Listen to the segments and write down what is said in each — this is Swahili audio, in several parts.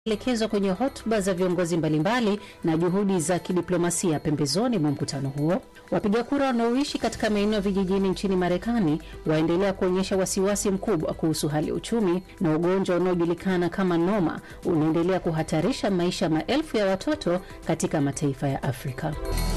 elekezwa kwenye hotuba za viongozi mbalimbali na juhudi za kidiplomasia pembezoni mwa mkutano huo. Wapiga kura wanaoishi katika maeneo ya vijijini nchini Marekani waendelea kuonyesha wasiwasi mkubwa kuhusu hali ya uchumi, na ugonjwa unaojulikana kama noma unaendelea kuhatarisha maisha maelfu ya watoto katika mataifa ya Afrika.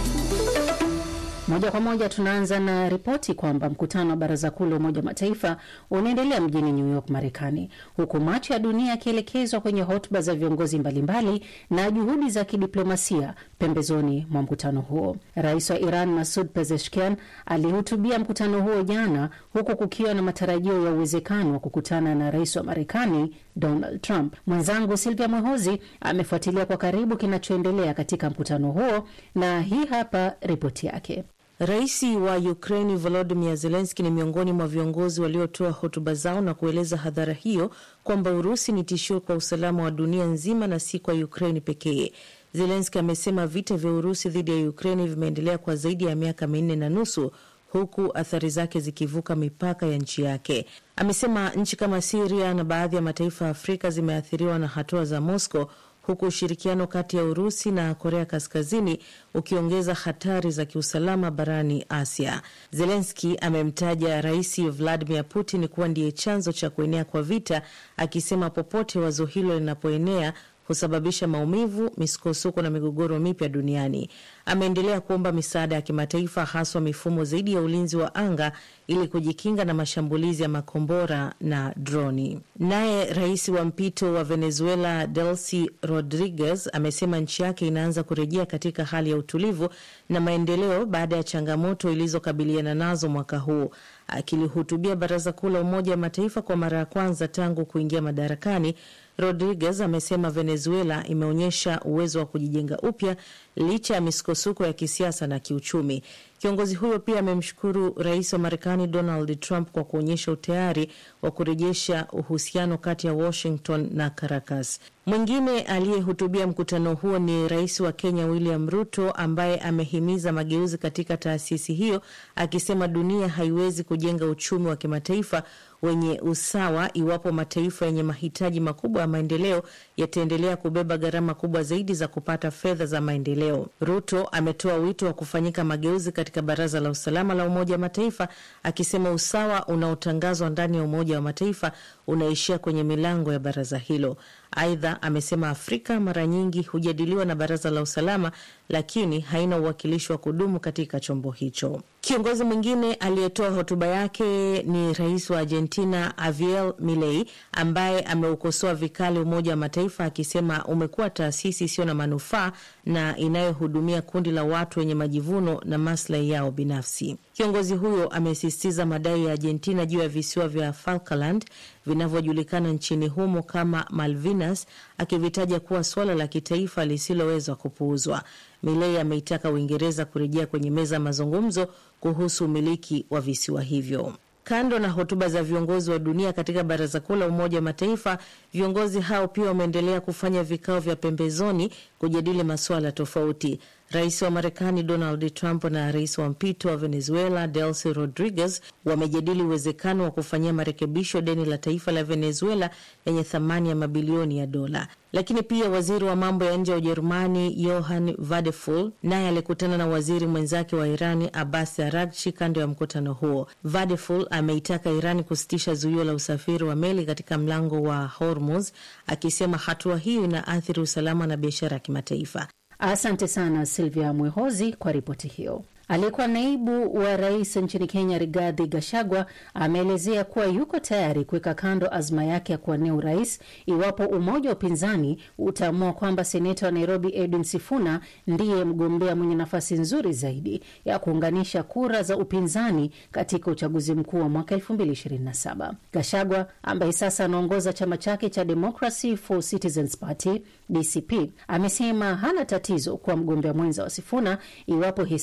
Moja kwa moja tunaanza na ripoti kwamba mkutano wa baraza kuu la Umoja wa Mataifa unaendelea mjini New York, Marekani, huku macho ya dunia yakielekezwa kwenye hotuba za viongozi mbalimbali na juhudi za kidiplomasia pembezoni mwa mkutano huo. Rais wa Iran Masud Pezeshkian alihutubia mkutano huo jana, huku kukiwa na matarajio ya uwezekano wa kukutana na rais wa Marekani Donald Trump. Mwenzangu Silvia Mwehozi amefuatilia kwa karibu kinachoendelea katika mkutano huo na hii hapa ripoti yake. Rais wa Ukraini Volodimir Zelenski ni miongoni mwa viongozi waliotoa hotuba zao na kueleza hadhara hiyo kwamba Urusi ni tishio kwa usalama wa dunia nzima na si kwa Ukraini pekee. Zelenski amesema vita vya Urusi dhidi ya Ukraini vimeendelea kwa zaidi ya miaka minne na nusu huku athari zake zikivuka mipaka ya nchi yake. Amesema nchi kama Siria na baadhi ya mataifa ya Afrika zimeathiriwa na hatua za Moscow huku ushirikiano kati ya Urusi na Korea Kaskazini ukiongeza hatari za kiusalama barani Asia. Zelenski amemtaja Rais Vladimir Putin kuwa ndiye chanzo cha kuenea kwa vita, akisema popote wazo hilo linapoenea husababisha maumivu, misukosuko na migogoro mipya duniani. Ameendelea kuomba misaada ya kimataifa, haswa mifumo zaidi ya ulinzi wa anga ili kujikinga na mashambulizi ya makombora na droni. Naye rais wa mpito wa Venezuela Delcy Rodriguez amesema nchi yake inaanza kurejea katika hali ya utulivu na maendeleo baada ya changamoto ilizokabiliana nazo mwaka huu. Akilihutubia Baraza Kuu la Umoja wa Mataifa kwa mara ya kwanza tangu kuingia madarakani, Rodriguez amesema Venezuela imeonyesha uwezo wa kujijenga upya licha ya misukosuko ya kisiasa na kiuchumi. Kiongozi huyo pia amemshukuru rais wa Marekani Donald Trump kwa kuonyesha utayari wa kurejesha uhusiano kati ya Washington na Caracas. Mwingine aliyehutubia mkutano huo ni rais wa Kenya William Ruto, ambaye amehimiza mageuzi katika taasisi hiyo, akisema dunia haiwezi kujenga uchumi wa kimataifa wenye usawa iwapo mataifa yenye mahitaji makubwa ya maendeleo yataendelea kubeba gharama kubwa zaidi za kupata fedha za maendeleo. Ruto ametoa wito wa kufanyika mageuzi katika Baraza la Usalama la Umoja wa Mataifa, akisema usawa unaotangazwa ndani ya Umoja wa Mataifa unaishia kwenye milango ya baraza hilo. Aidha, amesema Afrika mara nyingi hujadiliwa na Baraza la Usalama, lakini haina uwakilishi wa kudumu katika chombo hicho. Kiongozi mwingine aliyetoa hotuba yake ni rais wa Argentina Javier Milei, ambaye ameukosoa vikali Umoja wa Mataifa akisema umekuwa taasisi isiyo na manufaa na inayohudumia kundi la watu wenye majivuno na maslahi yao binafsi. Kiongozi huyo amesisitiza madai ya Argentina juu ya visiwa vya Falkland vinavyojulikana nchini humo kama Malvinas, akivitaja kuwa suala la kitaifa lisiloweza kupuuzwa. Milei ameitaka Uingereza kurejea kwenye meza ya mazungumzo kuhusu umiliki wa visiwa hivyo. Kando na hotuba za viongozi wa dunia katika Baraza Kuu la Umoja wa Mataifa, viongozi hao pia wameendelea kufanya vikao vya pembezoni kujadili masuala tofauti. Rais wa Marekani Donald Trump na rais wa mpito wa Venezuela Delcy Rodriguez wamejadili uwezekano wa kufanyia marekebisho deni la taifa la Venezuela lenye thamani ya mabilioni ya dola. Lakini pia waziri wa mambo ya nje wa Ujerumani Johann Vadeful naye alikutana na waziri mwenzake wa Irani Abbas Aragchi kando ya mkutano huo. Vadeful ameitaka Irani kusitisha zuio la usafiri wa meli katika mlango wa Hormuz, akisema hatua hiyo inaathiri usalama na biashara ya kimataifa. Asante sana Silvia Mwehozi kwa ripoti hiyo. Aliyekuwa naibu wa rais nchini Kenya, Rigathi Gachagua, ameelezea kuwa yuko tayari kuweka kando azma yake ya kuwania urais iwapo umoja wa upinzani utaamua kwamba seneta wa Nairobi Edwin Sifuna ndiye mgombea mwenye nafasi nzuri zaidi ya kuunganisha kura za upinzani katika uchaguzi mkuu wa mwaka 2027. Gachagua ambaye sasa anaongoza chama chake cha Democracy for Citizens Party DCP amesema hana tatizo kuwa mgombea mwenza wa Sifuna iwapo hesabu za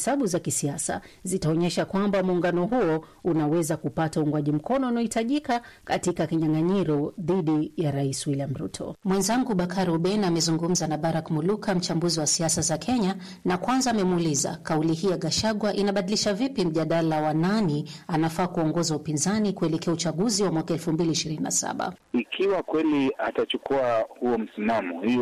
kisiasa zitaonyesha kwamba muungano huo unaweza kupata uungwaji mkono unaohitajika katika kinyang'anyiro dhidi ya rais William Ruto. Mwenzangu Bakari Uben amezungumza na Barak Muluka, mchambuzi wa siasa za Kenya, na kwanza amemuuliza kauli hii ya Gashagwa inabadilisha vipi mjadala wa nani anafaa kuongoza upinzani kuelekea uchaguzi wa mwaka elfu mbili ishirini na saba. Ikiwa kweli atachukua huo msimamo, hiyo